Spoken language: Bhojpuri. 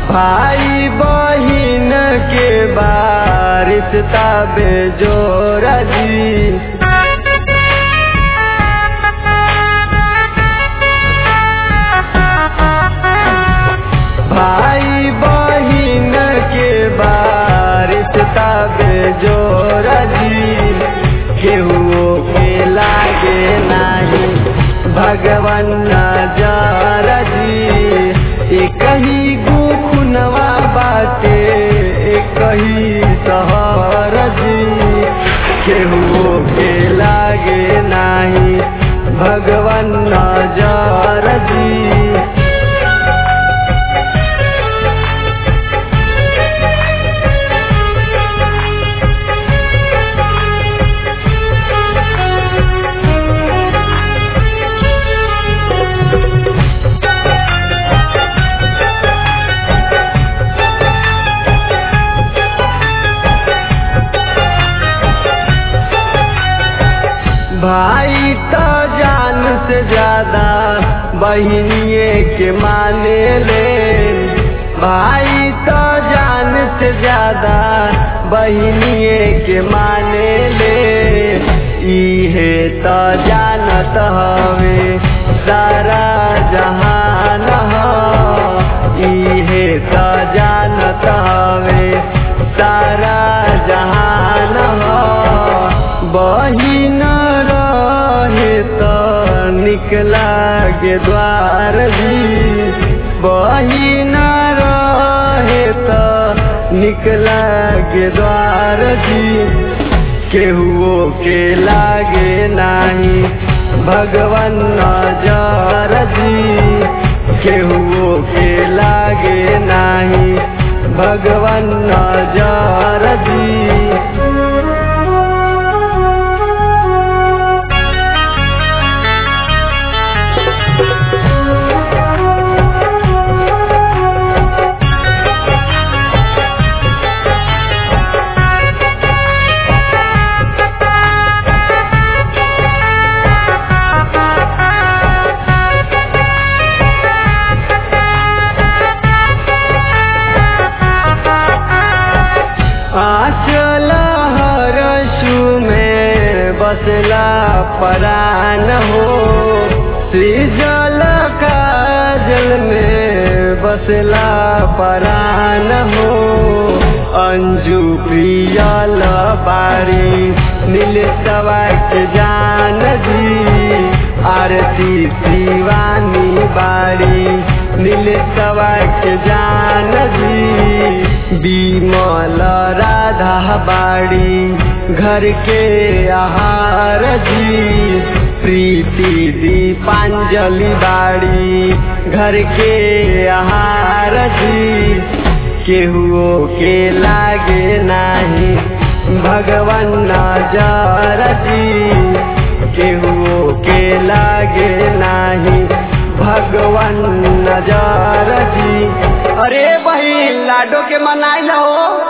भाई बहिन के बारिश तबे जोर जी भाई बहिन के बारिश तबे जोर जी केहू के लागे नाही भगवान नजर जी एक ही गुखुनवा बाटे एक ही सहर जी केहू के लागे नाही भगवान नजर जी भाई तो जान से ज्यादा बहनिए के माने ले भाई तो जान से ज्यादा बहनिए के माने ले इहे तो जानत हवे सारा जहान ह इहे तो जानत हवे सारा जहान ह बहिन रहे तो निकला के द्वार भी बहिन रहे तो निकला के द्वार जी केहुओ के लागे नाही भगवान नजर जी केहुओ के लागे नाही भगवान नजर जी आचल हरसु में बसला परान हो सृजल काजल में बसला परान हो अंजू प्रियल बारी नील सवाक जान जी आरती शिवानी बारी नील सवाक जान जी बिमल राधा बाड़ी घर के आहार जी प्रीति दीपांजलि बाड़ी घर के आहार जी केहुओ के लागे नाही भगवान नजर जी केहुओ के लागे नाही भगवान नजर जी अरे बहिन लाडो के मनाई हो